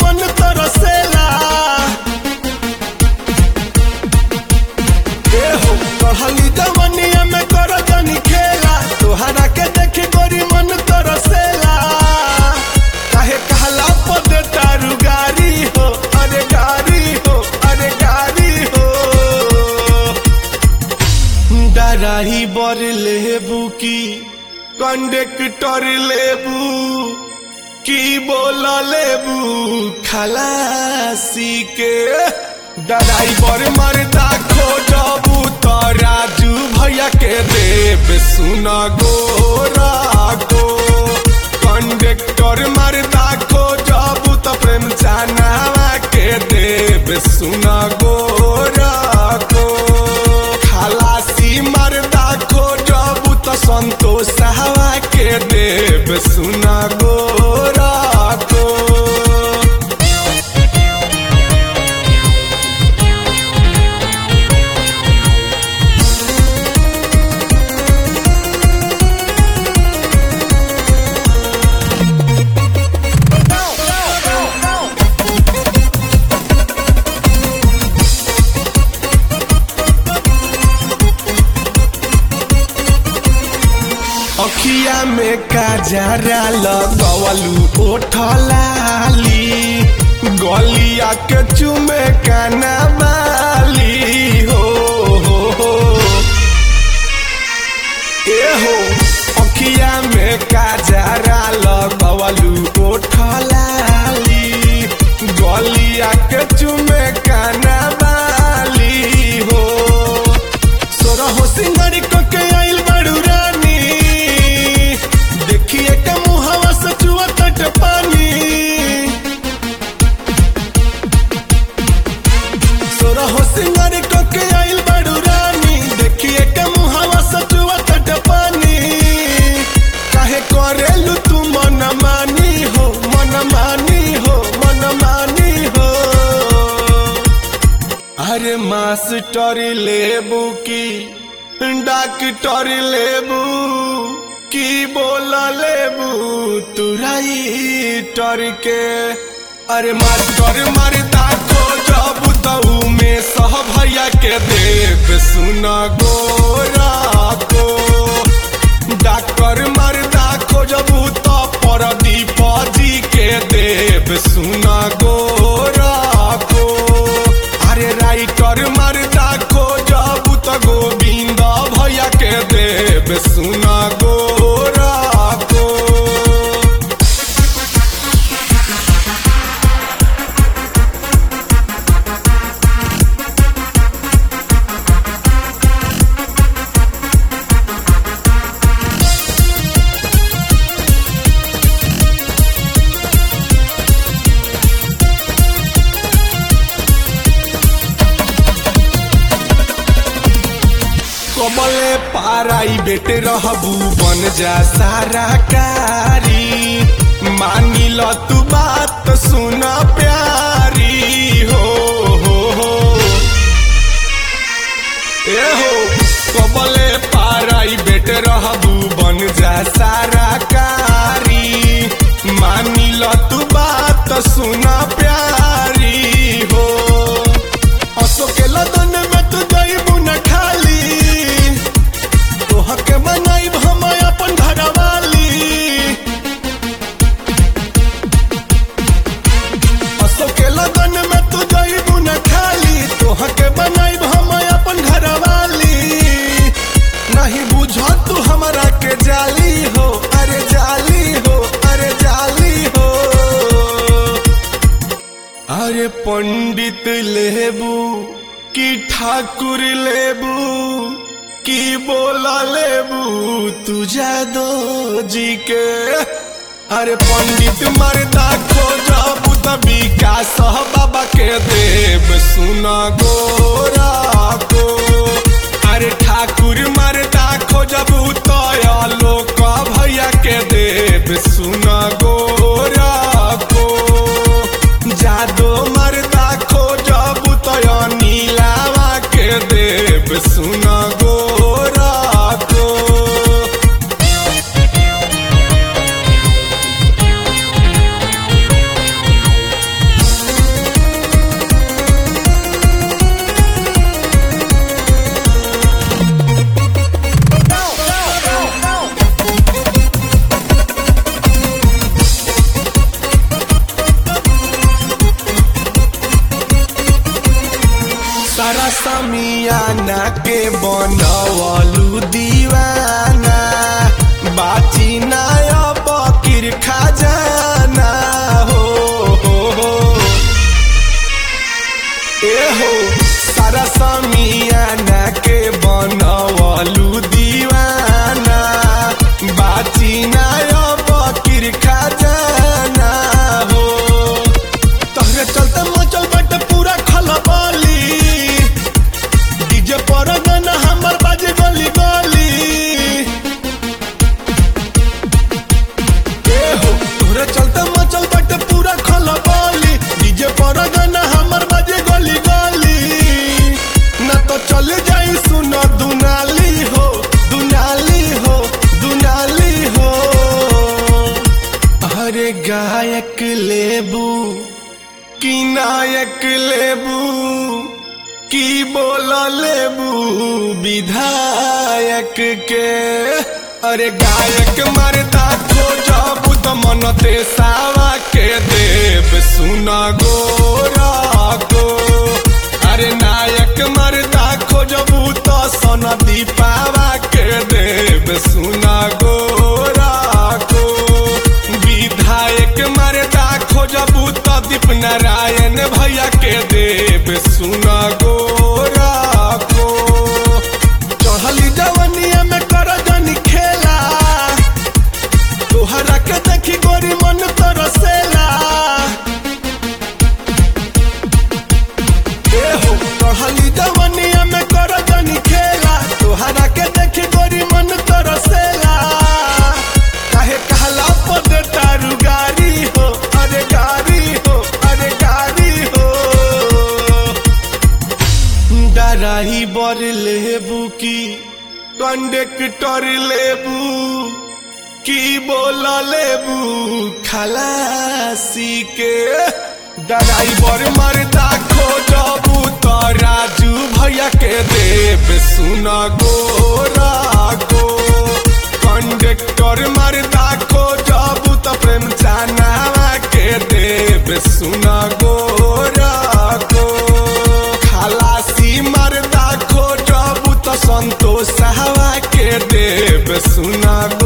मन तरसेला ए हो कहली जवनिया में कर जनी खेला तोहरा के देखी गोरी मन तरसेला काहे कहला पद तारू गारी हो अरे गारी हो अरे गारी हो डराही बर लेबू की कंडक्टर लेबू की बोल लेबू खलासी के ड्राइवर मरदा खोजबू तो राजू भैया के देव सुना गोरा को कंडक्टर मरदा खोजबू तो प्रेम चानावा के देव सुना गोरा को खलासी मरदा खोजबू तो संतोष हवा के देव सुना गोरा को अखिया में काजरा लगवलू ओठलाली गलिया के चुमे काना बाली हो हो हो ए हो अखिया में काजरा लगवलू ओठलाली गलिया के चुमे काना बाली हो सोरहो सिंगारी को के आइल बड़ू रानी देखिए के मुहावा से चुआ तट पानी सोरहो सिंगारी को के आइल बड़ू रानी देखिए के मुहावा से चुआ तट पानी काहे करेलू तू मन मानी हो मन मानी हो मन मानी हो अरे मास्टर लेबू की डॉक्टर लेबू की बोल लेबू तुराई टर के अरे मास्टर मरदा को जब तऊ में सह भैया के देव सुना गोरा को डॉक्टर मरदा खोजबू तो परदीप जी के देव सुना गोरा को अरे राइटर मरदा खोजबू तो गोविंद भैया के देव सुना गोरा को कमले पाराई बेटे रहबू बन जा सारा कारी मानी ल तू बात सुन प्यारी हो हो हो ए हो कमले पाराई बेटे रहबू बन जा सारा कारी मानी ल तू बात सुन प्यारी हो अशोक लदन में तू जइबू न खाली तोहके बनाइब हम अपन घरवाली अशोक लगन में तू जइबू न खाली तोहके बनाइब हम अपन घरवाली नहीं बुझ तू हमरा के जाली हो अरे जाली हो अरे जाली हो अरे पंडित लेबू की ठाकुर लेबू की बोला लेबू तू जादो जी के अरे पंडित मरदा खोजबू त विकास बाबा के देव सुना गोरा को अरे ठाकुर मरदा खोजबू तो लोक भैया के देव सुना गोरा को जादो मरदा खोजबू तो नीलावा के देव सुना गोरा को समियाना के बनवलू दीवाना बाची ना अब किर खजाना हो, हो, हो। ए हो सारा समियाना के बनवलू दीवाना बाची ना अब किर खजाना हो तहरे चलते मचल बाटे पूरा खलबली डीजे पर गाना हमर बाजे गली गली ए हो तोहरे चलते मचल बाटे पूरा खलबली डीजे पर गाना हमर बाजे गली गली ना तो चल जाई सुन दुनाली हो दुनाली हो दुनाली हो अरे गायक लेबू की नायक लेबू की बोला लेबू विधायक के अरे गायक मरदा खोजबू तो मन ते सावा के देव सुना गोरा को अरे नायक मरदा खोजबू तो सन दीपावा के देव सुना गोरा को विधायक मरदा खोजबू तो दीप नारायण भैया के देव सुना गोरा को चढ़ली जवनिया में कर जनी खेला तोहरा के देखी गोरी मन तरसेला ए हो चढ़ली जवनिया में कर जनी खेला तोहरा के देखी गोरी मन तरसेला काहे कहला पद तारू गारी हो अरे गारी हो अरे गारी हो डराही बर लेबू की कंडक्टर लेबू की बोला लेबू खलासी के ड्राइवर मरदा खोजबू तो राजू भैया के देव सुना गोरा को कंडक्टर मरदा खोजबू तो प्रेम चानावा के देव सुना गोरा को खलासी मरदा खोजबू तो संतोष हवा के देव सुना